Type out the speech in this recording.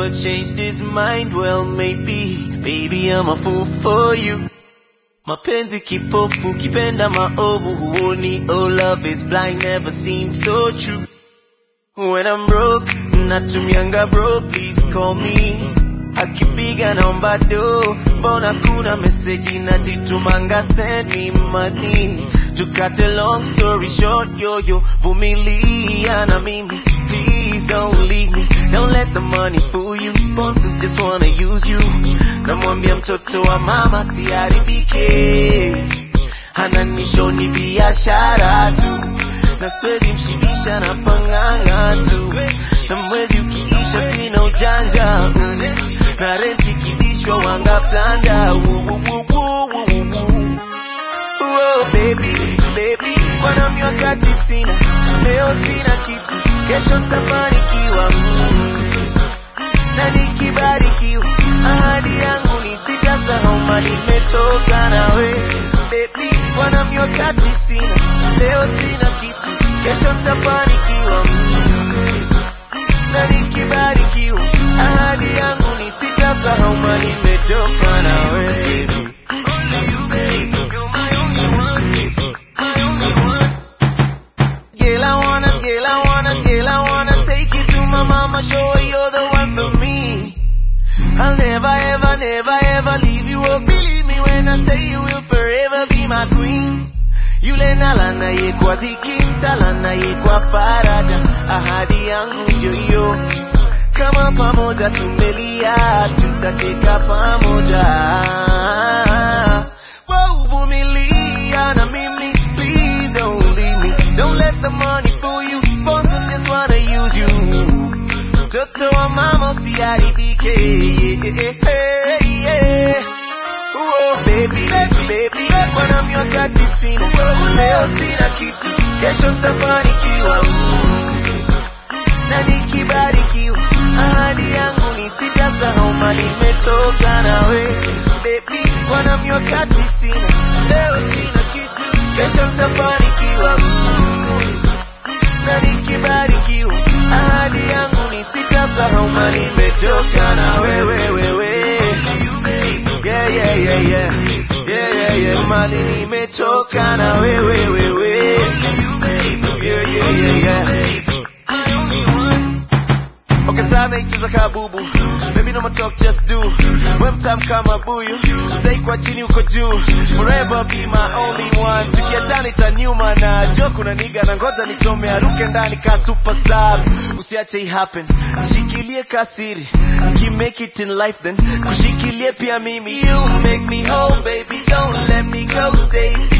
never changed his mind. Well, maybe, baby, I'm a fool for you. Mapenzi kipofu, kipenda maovu, huoni. Oh, love is blind, never seemed so true. When I'm broke, natumianga bro, please call me. Akipiga naomba do, mbona kuna meseji nazitumanga, send me money. To cut a long story short, yo yo, vumilia na mimi. Please don't leave me, don't let the money fool you. Sponsors just wanna use you. Namwambia mtoto wa mama siharibike, ananishoni biashara tu na siwezi mshibisha na pang'ang'a tu, na mwezi ukiisha sina ujanja mm. na renti kidishwa wanga planda Oh, baby, baby, mwanami wakati sina, leo sina kitu, kesho nitafanikiwa mm. na nikibarikiwa, ahadi yangu ni sitasahau mali nimetoka nawe baby, mwanami wakati sina, leo sina kitu, kesho nitafanikiwa mm. na nikibarikiwa, ahadi yangu ni sitasahau mali nimetoka nawe baby. Only you, baby, you're my only one, my only one. Girl, I wanna, girl, I wanna, girl, I wanna take you to my mama, show her you're the one for me. I'll never, ever, never, ever leave you. Oh, believe me when I say you will forever be my queen. Yule nalana ye kwa dhiki, mtalana ye kwa faraja. Ahadi yangu ndio hiyo, kama pamoja tumelia, tutacheka pamoja. Wow, vumilia na mimi, please don't leave me. Don't let the money fool you. Sponsors just wanna use you. Mtoto wa mama usiharibike. Yeah, yeah. Oh, baby, baby, mwanami wakati sina, leo sina kitu, kesho nitafanikiwa. Na nikibarikiwa, ahadi yangu ni sitasahau mali nimetoka nawe. Baby, mwanami wakati sina, leo sina kitu, kesho nitafanikiwa. Na nikibarikiwa, ahadi yangu ni sitasahau mali nimetoka na wewe wewe. Yeah, yeah, yeah, yeah. Yeah, yeah, yeah. Mali nimetoka na wewe wewe. Yeah, yeah, yeah, yeah. Okay, sana icheza kabubu Baby no more talk, just do When time kama buyu Stay kwa chini uko juu Forever be my only one Tukiachana itaniuma na jua kuna niga na ngoja nichome aruke ndani ka super sub Usiache i happen Shikilie kasiri Ki make it in life then Kushikilie pia mimi You make me whole baby Don't let me go Stay